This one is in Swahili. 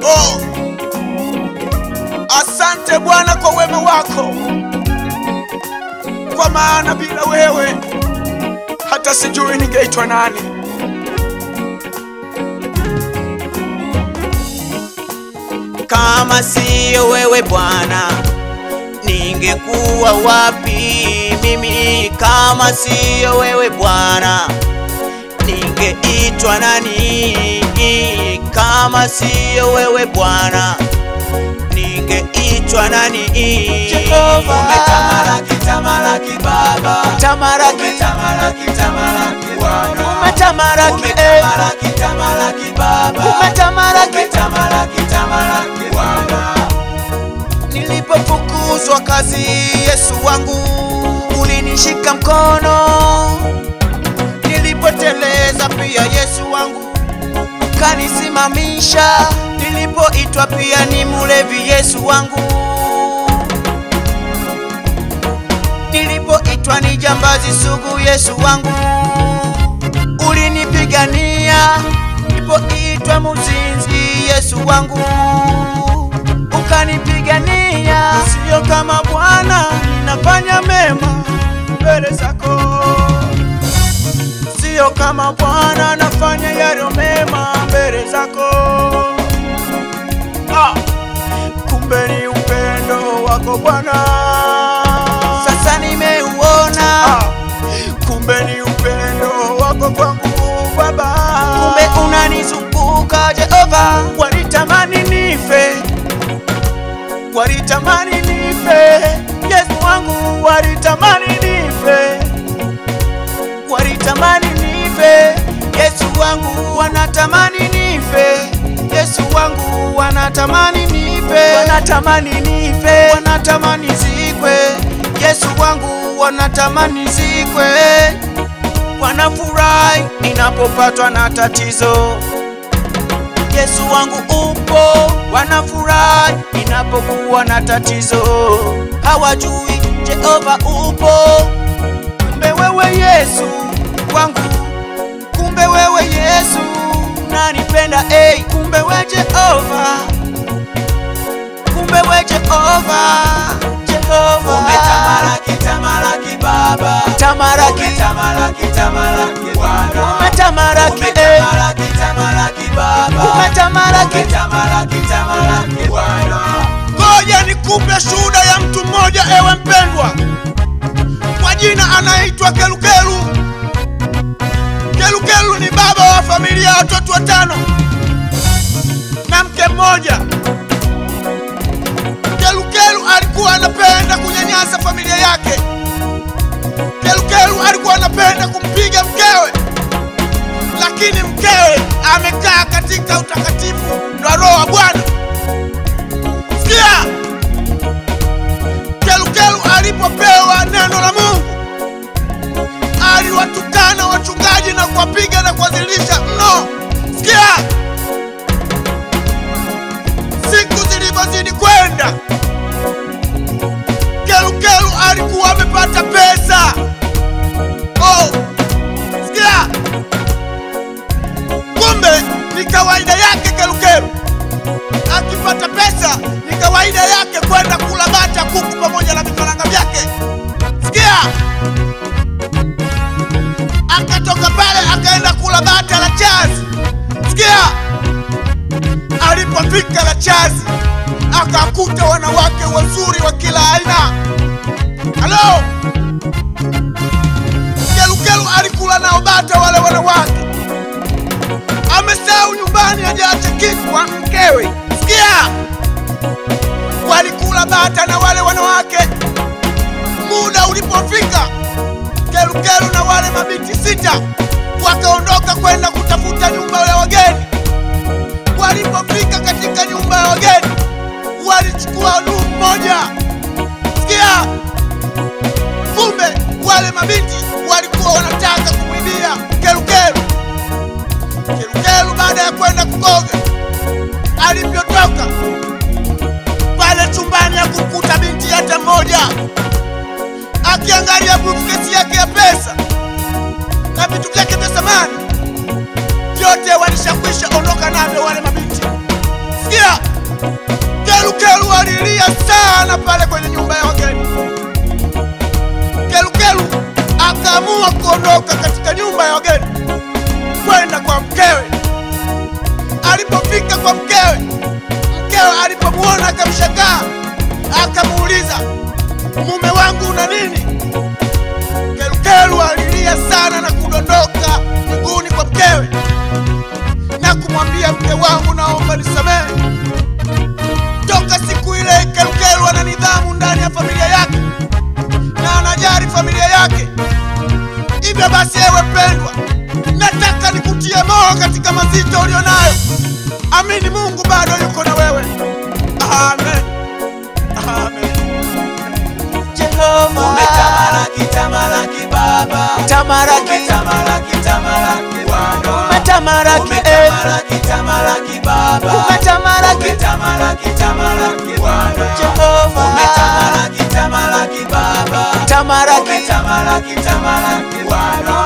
Oh, asante Bwana kwa wema wako, kwa maana bila wewe hata sijui ningeitwa nani. Kama siyo wewe Bwana, ningekuwa wapi mimi? Kama siyo wewe Bwana, ningeitwa nani? Kama siyo wewe Bwana, ningeitwa nani? Jehova. Umetamalaki, tamalaki Baba, Tamaraki, umetamalaki, tamalaki Bwana, umetamaraki, eh, umetamalaki, tamalaki Baba, umetamaraki. umetamalaki, tamalaki Bwana. Nilipofukuzwa kazi, Yesu wangu ulinishika mkono. Nilipoteleza pia, Yesu wangu ukanisimamisha. Nilipoitwa pia ni mlevi, Yesu wangu nilipoitwa ni jambazi sugu, Yesu wangu ulinipigania. Nilipoitwa muzinzi, Yesu wangu ukanipigania. Sio kama Bwana, ninafanya mema mbele zako, sio kama Bwana, nafanya yaliyo mema mbele zako. Ah, kumbe ni upendo wako Bwana, sasa nimeuona. Ah, kumbe ni upendo wako kwangu Baba, kumbe unanizunguka Jehova. Walitamani nife, walitamani nife, Yesu wangu, walitamani nife, walitamani nife, Yesu wangu, wanatamani nife, Yesu wangu, wanatamani nife, wanatamani nife, wanatamani zikwe, Yesu wangu, wanatamani zikwe, wanafurahi ninapopatwa na tatizo. Yesu wangu upo, wanafurahi ninapokuwa na tatizo. Hawajui Jehova upo, kumbe wewe Yesu wangu, kumbe wewe Yesu unanipenda, hey, kumbe we Jehova, kumbe we Jehova, Jehova Umetamalaki, tamalaki Baba, tamaraki, umetamalaki, tamalaki Bwana, umetamaraki, eh, umetamalaki, tamalaki Baba, umetamaraki. umetamalaki, tamalaki Bwana. Ngoja nikupe shuhuda ya mtu mmoja, ewe mpendwa, kwa jina anaitwa Kelukelu. Kelukelu ni baba wa familia ya watoto watano na mke mmoja. Kelukelu alikuwa anapenda kunyanyasa familia yake. Kelukelu alikuwa anapenda kumpiga mkewe, lakini mkewe amekaa katika utakatifu na Roho wa Bwana. Sikia, Kelukelu alipopewa neno la Mungu aliwatukana wachungaji na kuwapiga na kuwadhalilisha mno. Sikia, siku zilivyozidi kwenda, Kelukelu alikuwa amepata pesa. Oh, sikia, kumbe ni kawaida yake Kelukelu akipata pesa ni kawaida yake kwenda kula bata kuku pamoja na vifaranga vyake. Sikia, akatoka pale akaenda kula bata la chazi. Sikia, alipofika la chazi akakuta wanawake wazuri wa kila aina. Halo, Kelukelu alikula nao bata wale wanawake amesahau nyumbani hajaacha kitu kwa mkewe. Sikia, walikula bata na wale wanawake. Muda ulipofika, Kelukelu na wale mabinti sita wakaondoka kwenda kutafuta nyumba ya wageni. Walipofika katika nyumba ya wageni, walichukua nuru moja. Sikia, kumbe wale mabinti walikuwa wanataka kumwibia Kelukelu. Kelukelu baada ya kwenda kukoga, alivyotoka pale chumbani ya kukuta binti hata mmoja akiangalia briefcase yake ya pesa na vitu vyake vya samani vyote walishakwisha ondoka navyo wale mabinti. Sikia, sana pale kwenye nyumba ya wageni. Kelukelu akaamua kuondoka katika nyumba ya wageni kwenda kwa mkewe. Alipofika kwa mkewe, mkewe alipomwona akamshangaa, akamuuliza, mume wangu una nini? Kelukelu alilia sana na kudondoka miguuni kwa mkewe na kumwambia, mke wangu, naomba nisamehe. Toka siku ile Kelukelu ana nidhamu ndani ya familia yake na anajali familia yake. Hivyo basi, ewe pendwa, nataka nikutie moyo katika mazito ulionayo. Amini, Mungu bado yuko na wewe. Amen, amen. Jehova Umetamalaki, tamalaki Baba. tamaraki Umetamalaki, tamalaki Bwana. umetamaraki eh. Umetamalaki, tamalaki Baba. umetamaraki Umetamalaki, tamalaki Bwana. Jehova Umetamalaki, tamalaki Baba. tamaraki Umetamalaki, tamalaki Bwana.